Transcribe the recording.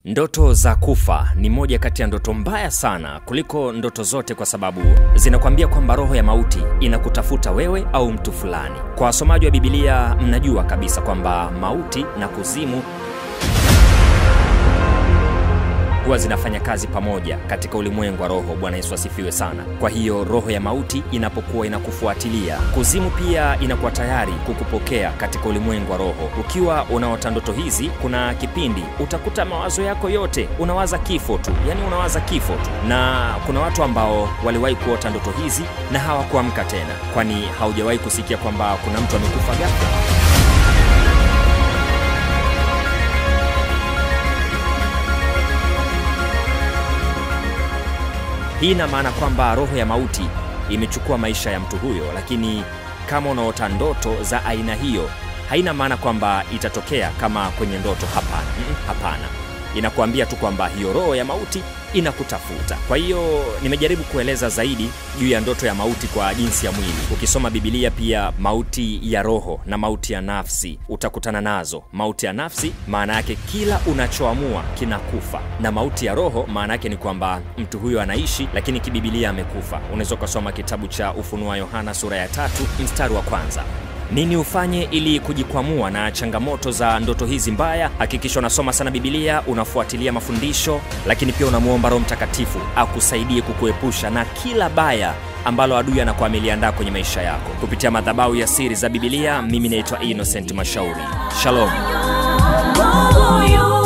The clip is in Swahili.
Ndoto za kufa ni moja kati ya ndoto mbaya sana kuliko ndoto zote, kwa sababu zinakwambia kwamba roho ya mauti inakutafuta wewe au mtu fulani. Kwa wasomaji wa Biblia, mnajua kabisa kwamba mauti na kuzimu huwa zinafanya kazi pamoja katika ulimwengu wa roho. Bwana Yesu asifiwe sana. Kwa hiyo roho ya mauti inapokuwa inakufuatilia, kuzimu pia inakuwa tayari kukupokea katika ulimwengu wa roho. Ukiwa unaota ndoto hizi, kuna kipindi utakuta mawazo yako yote unawaza kifo tu, yani unawaza kifo tu, na kuna watu ambao waliwahi kuota ndoto hizi na hawakuamka tena. Kwani haujawahi kusikia kwamba kuna mtu amekufa ghafla? Hii ina maana kwamba roho ya mauti imechukua maisha ya mtu huyo, lakini kama unaota ndoto za aina hiyo, haina maana kwamba itatokea kama kwenye ndoto. Hapana, mm, hapana. Inakuambia tu kwamba hiyo roho ya mauti inakutafuta. Kwa hiyo nimejaribu kueleza zaidi juu ya ndoto ya mauti kwa jinsi ya mwili. Ukisoma Biblia pia mauti ya roho na mauti ya nafsi utakutana nazo. Mauti ya nafsi maana yake kila unachoamua kinakufa, na mauti ya roho maana yake ni kwamba mtu huyo anaishi, lakini kibibilia amekufa. Unaweza ukasoma kitabu cha Ufunuo wa Yohana sura ya tatu mstari wa kwanza. Nini ufanye ili kujikwamua na changamoto za ndoto hizi mbaya? Hakikisha unasoma sana Biblia, unafuatilia mafundisho, lakini pia unamwomba Roho Mtakatifu akusaidie kukuepusha na kila baya ambalo adui anakuwa ameliandaa kwenye maisha yako. Kupitia madhabahu ya siri za Biblia, mimi naitwa Innocent Mashauri. Shalom. Moyo